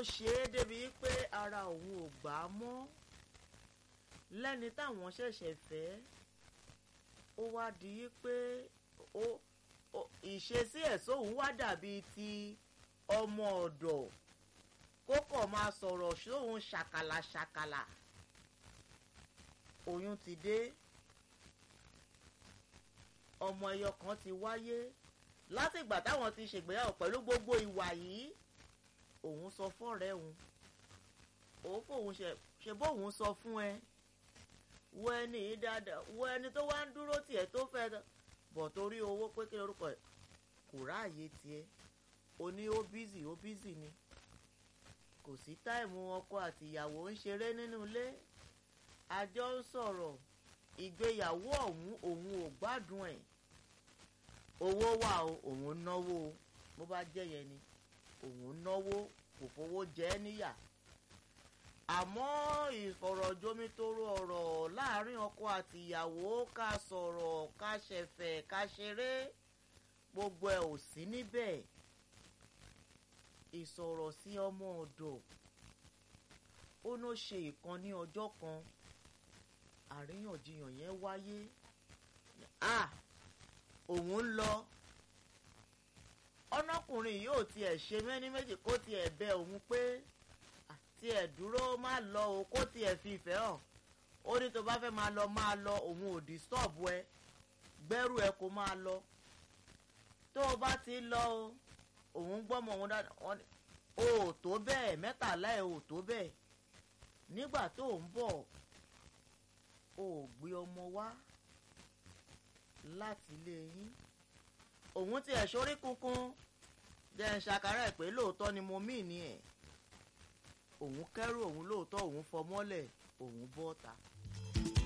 ṣe é débi pé ara òun ò gbà á mọ́ lẹ́ni táwọn ṣẹ̀ṣẹ̀ fẹ́ ó wá di pé ó ìṣesí ẹ̀ sóhun wá dàbí ti ọmọ ọ̀dọ̀ kó kọ̀ máa sọ̀rọ̀ sóhun ṣàkàlà ṣàkàlà oyún ti dé ọmọ ẹyọ kan ti wáyé látìgbà táwọn ti ṣègbéyàwó pẹ̀lú gbogbo ìwà yìí òun sọ fọ́rẹ́ òun òun fòun ṣe bóun sọ fún ẹ wo ẹni yìí dáadáa wo ẹni tó wá ń dúró tiẹ̀ tó fẹ́ bọ̀ torí owó pé kí lorúkọ ẹ̀ kò ráàyè tiẹ̀ o ní ó bízì ó bízì ni kò sí táìmù ọkọ àti ìyàwó ń ṣeré nínú ilé àjọ ń sọ̀rọ̀ ìgbéyàwó ọ̀hún òun ò gbádùn ẹ̀ owó wà o òun náwó bó bá jẹ́ yẹn ni òun náwó kò fowó jẹ ẹ́ níyà àmọ́ ìfọ̀rọ̀jomitoro ọ̀rọ̀ láàrin ọkọ àti ìyàwó ká sọ̀rọ̀ ká ṣẹ̀fẹ̀ ká ṣeré gbogbo ẹ̀ ò sí níbẹ̀ ìsọ̀rọ̀ sí ọmọ ọ̀dọ̀ ó ló ṣe ìkan ní ọjọ́ kan àríyànjiyàn yẹn wáyé ah òun ń lọ ọ̀nàkùnrin yóò tiẹ̀ ṣe mẹ́ni méjì kó tiẹ̀ bẹ òun pé tiẹ̀ dúró má lọ o kó tiẹ̀ fi ìfẹ́ hàn ó ní tó bá fẹ́ máa lọ máa lọ òun ò disturb ẹ gbẹ́rù ẹ kó máa lọ tó o bá ti lọ o òun gbọ́mọ òun dáadáa o ò tó bẹ́ẹ̀ mẹ́tàlá ẹ̀ ò tó bẹ́ẹ̀ nígbà tó ń bọ̀ o ò gbé ọmọ wá láti ilé yín òun tiẹ̀ sórí kunkun jẹ́ ń ṣàkárà ẹ̀ pé lóòótọ́ ni mo mí ní ẹ̀ òun kẹ́rù òun lóòótọ́ òun fọmọ́lẹ̀ òun bọ́ta